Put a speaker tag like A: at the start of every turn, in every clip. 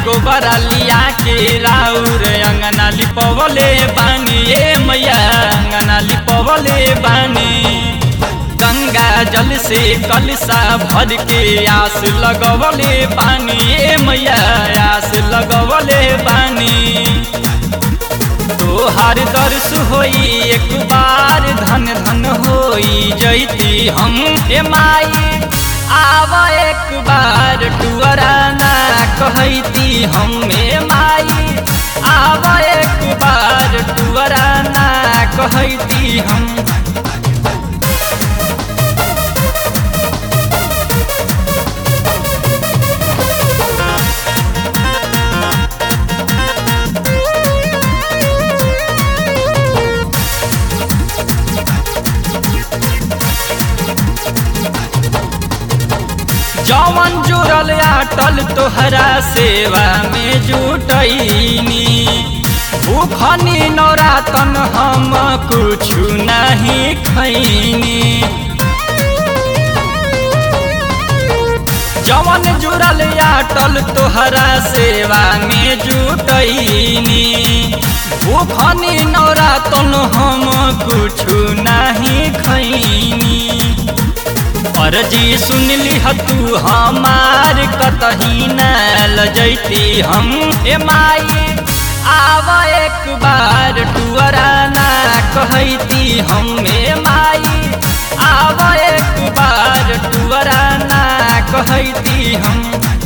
A: गोबरा लिया के राउर अंगना लिपवले बानी ए मैया अंगना लिपवले बानी गंगा जल से कलसा भर के आस लगवले बानी ए मैया आस लगवले बानी तोहार दर्श होई एक बार धन धन होई जैती हम ए माई आव एक बार टुअरा ना कहती हम ए माई आव एक बार टुअरा ना कहती हम जवन जुड़ल आटल तोहरा सेवा में जुटैनी भूखनी नौरातन हम कुछ नहीं खैनी जवन जुड़ल आटल तोहरा सेवा में जुटैनी भूखनी नौरातन हम कुछ नहीं खैनी अर्जी सुन ली तू हमार कतही न लजैती हम ए माई आव एक बार टुअरा ना कहती हम ए माई आव एक बार टुअरा ना कहती हम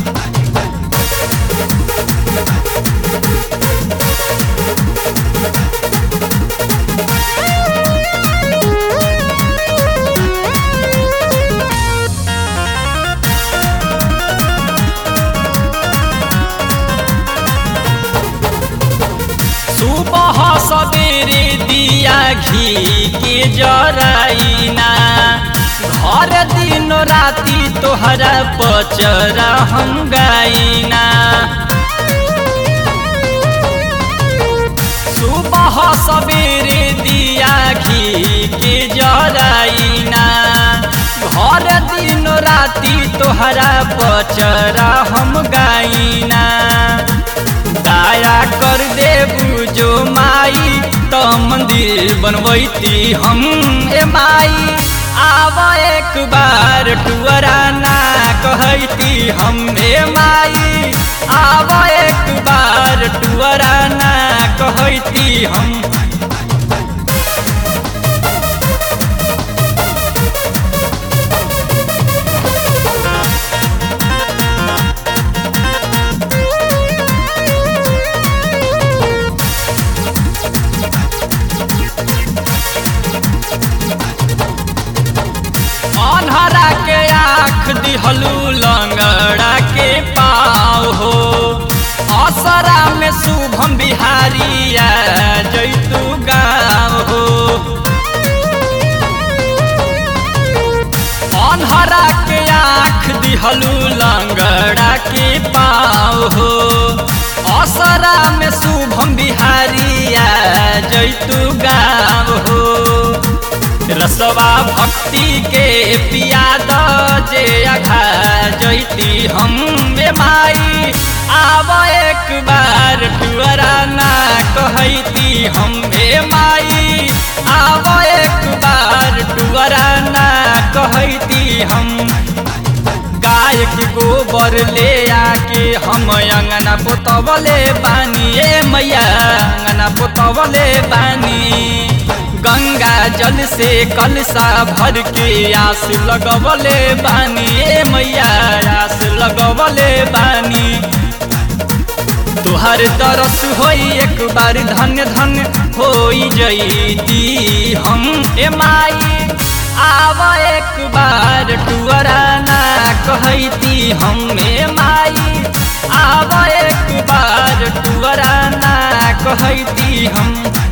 A: सुबह सवेरे दिया घी के जराइना घर दिन राति तोहरा पचरा हम गाइना सुबह सवेरे दिया घी के जराइना घर दिन राति तोहरा पचरा हम गाइना दया कर देबू जो माई तो मंदिर बनवैती हम ए माई आव एक बार टुअरा ना कहती हम ए माई आव एक बार टुअरा ना कहती हम अन्हरा के आँख दिहलू लंगड़ा के पाव हो असरा में शुभम बिहारिया जैतू गाँव हो अन्हरा के आँख दिहलू लंगड़ा के पाव हो असरा में शुभम बिहारिया जैतू गाँव हो रसवा भक्ति के पियाद जे अघा जैती हम बे माई आव एक बार टुअरा ना कहती हम बे माई आव एक बार टुअरा ना कहती हम गाय के गोबर ले आके हम अंगना पोतवले बानी ए मैया अंगना पोतवले बानी गंगा जल से कलसा भर के आस लगवले बानी ए मैया आस लगवले बानी तुहर तरस होई एक बार धन धन होई जईती हम ए माई आव एक बार टुअरा ना कहती हम ए माई आव एक बार टुअरा ना कहती हम